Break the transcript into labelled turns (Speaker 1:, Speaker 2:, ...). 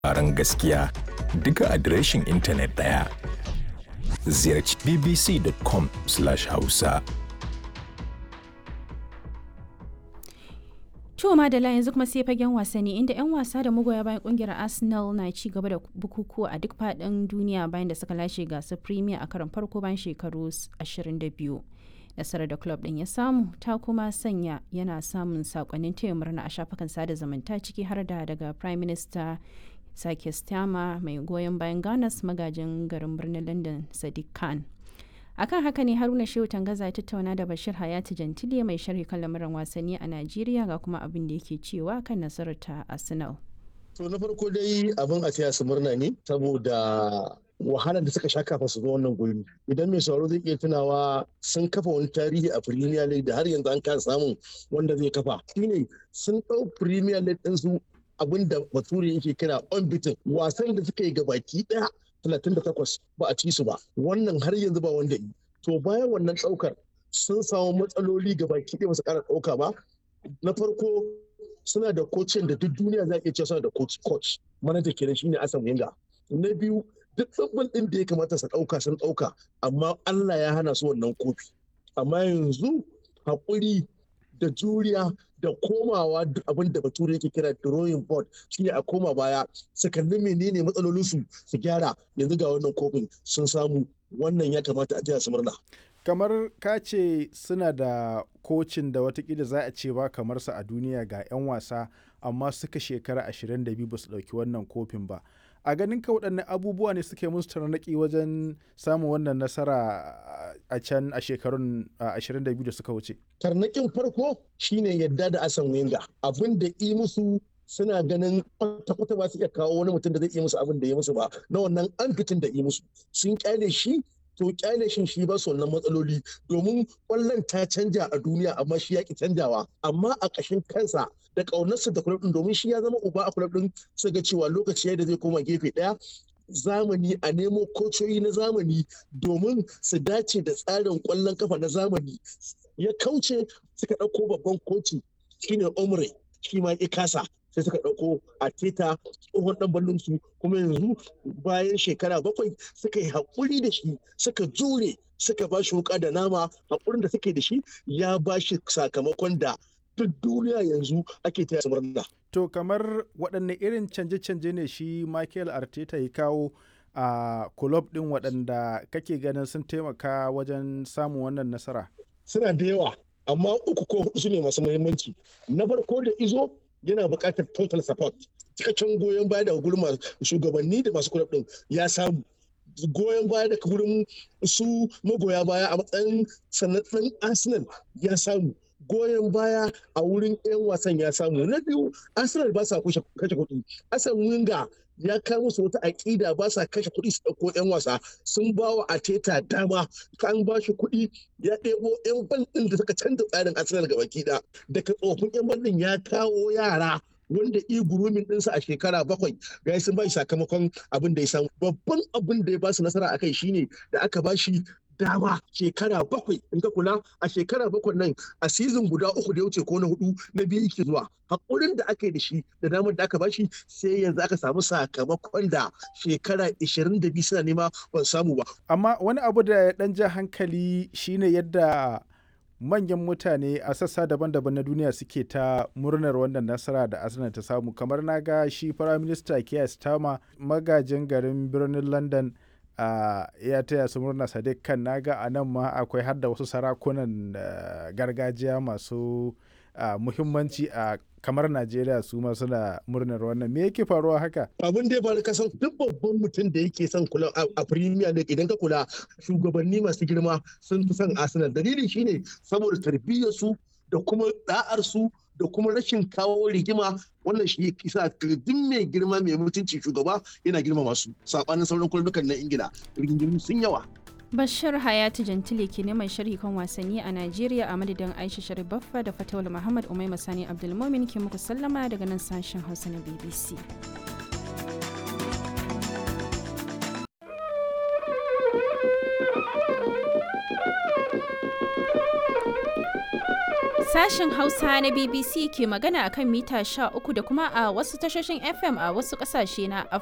Speaker 1: labaran gaskiya duka adireshin intanet ɗaya. Ziyarci bbc.com/hausa.
Speaker 2: To Madala yanzu kuma sai fagen wasanni inda 'yan wasa da magoya bayan kungiyar Arsenal na ci gaba da bukukuwa a duk faɗin duniya bayan da suka lashe gasar Premier a karon farko bayan shekaru 22. Nasarar da club ɗin ya samu ta kuma sanya yana samun sakonnin taya murna a shafukan sada zumunta ciki har da daga Prime Minister Sake Stama mai goyon bayan Ganas magajin garin birnin London Sadiq Khan. akan haka ne haruna shehu tangaza ya tattauna da bashir hayati jantile mai sharhi kan lamuran wasanni a najeriya ga kuma abin da yake cewa kan nasarar ta arsenal
Speaker 3: to na farko dai abin a taya su murna ne saboda wahalar da suka sha kafa su zo wannan guri idan mai sauraro zai iya tunawa sun kafa wani tarihi a premier league da har yanzu an kasa samun wanda zai kafa shine sun ɗau premier league ɗin su abin da bature yake kira unbeaten wasan da suka yi gabaki ɗaya 38 ba a ci su ba wannan har yanzu ba wanda yi to bayan wannan ɗaukar sun samu matsaloli ga baki ɗaya su ƙara ɗauka ba na farko suna da kocin da duk duniya za a iya cewa suna da coach coach manaja kenan shine Asan Wenger na biyu duk tsabbal ɗin da ya kamata su ɗauka sun ɗauka amma Allah ya hana su wannan kofi amma yanzu haƙuri da juriya da komawa abin da bature yake kira drawing board shine a koma baya su kalli menene matsalolinsu su gyara yanzu ga wannan kofin sun samu wannan ya kamata a su murna
Speaker 4: kamar ka ce suna da kocin da watakila za a ce ba kamar sa a duniya ga 'yan wasa amma suka shekara 22 ba su ɗauki wannan kofin ba a ganin ka waɗannan abubuwa ne suke musu tarnaƙi wajen samun wannan nasara a can a shekarun 22 da suka wuce.
Speaker 3: Tarnaƙin farko shine yadda da asan wenga abin da yi musu suna ganin kwata-kwata ba su iya kawo wani mutum da zai iya musu abin da ya musu ba na wannan an fitin da yi musu sun kyale shi to kyale shin shi ba su wannan matsaloli domin kwallon ta canja a duniya amma shi ya ki canjawa amma a ƙashin kansa da ƙaunarsa da kulab ɗin domin shi ya zama uba a kulab ɗin su ga cewa lokaci da zai koma gefe ɗaya zamani a nemo kocoyi na zamani domin su dace da tsarin ƙwallon kafa na zamani ya kauce suka ɗauko babban koci shine omre shi ma ya kasa sai suka ɗauko a teta tsohon ɗan ballon su kuma yanzu bayan shekara bakwai suka yi haƙuri da shi suka jure suka ba shi wuƙa da nama haƙurin da suke da shi ya ba shi sakamakon da duk duniya yanzu ake taya murna.
Speaker 4: To kamar waɗanne irin canje-canje ne shi Michael Arteta ya kawo a kulob ɗin waɗanda kake ganin sun taimaka wajen samun wannan nasara?
Speaker 3: Suna da yawa, amma uku ko hudu su ne masu muhimmanci. Na farko da izo yana buƙatar total support. Cikakken goyon baya daga gurin shugabanni da masu kulob ɗin ya samu. goyon baya daga gurin su magoya baya a matsayin sanatsan Arsenal ya samu. goyon baya a wurin 'yan wasan ya samu na biyu arsenal ba sa kashe kuɗi asan winga ya kawo musu wata aƙida ba sa kashe kuɗi su ɗauko 'yan wasa sun ba wa ateta dama kan ba shi kuɗi ya ɗebo 'yan ban ɗin da suka canza tsarin arsenal gaba ɗaya daga tsofin 'yan ban ɗin ya kawo yara wanda i gurumin ɗinsa a shekara bakwai ga sun ba shi sakamakon abin da ya samu babban abin da ya ba su nasara a kai shine da aka ba shi dama shekara bakwai in ka kula a shekara bakwai nan a sizin guda uku da ya wuce ko na hudu na biyu yake zuwa hakurin da aka yi da shi da damar da aka bashi sai yanzu aka samu sakamakon da shekara 22 suna nema ban samu ba
Speaker 4: amma wani abu da ya dan ja hankali shine yadda manyan mutane a sassa daban-daban na duniya suke ta murnar wannan nasara da arsenal ta samu kamar na ga shi firaminista keir starmer magajin garin birnin london Uh, ya taya su murna sadiq kan naga a nan ma akwai har da wasu sarakunan uh, gargajiya masu uh, muhimmanci a kamar najeriya su ma suna murnar wannan me yake faruwa haka
Speaker 3: abin da ya faru kasan duk babban mutum da yake son kula a premier league idan ka kula shugabanni masu girma sun fi son arsenal dalili shine saboda tarbiyyar su da kuma da'ar su da kuma rashin kawo rigima wannan shi kisa duk mai girma mai mutunci shugaba yana girma masu sabanin sauran kullukan na ingila rigingimu sun yawa
Speaker 2: Bashir Hayatu Jantile ke neman sharhi kan wasanni a Najeriya a madadin Aisha Sharif Baffa da Fatawul Muhammad Umai Masani Abdulmumin ke muku sallama daga nan sashen Hausa na BBC. Sashen Hausa na BBC ke magana akan mita 13 da kuma a wasu tashoshin FM a wasu ƙasashe na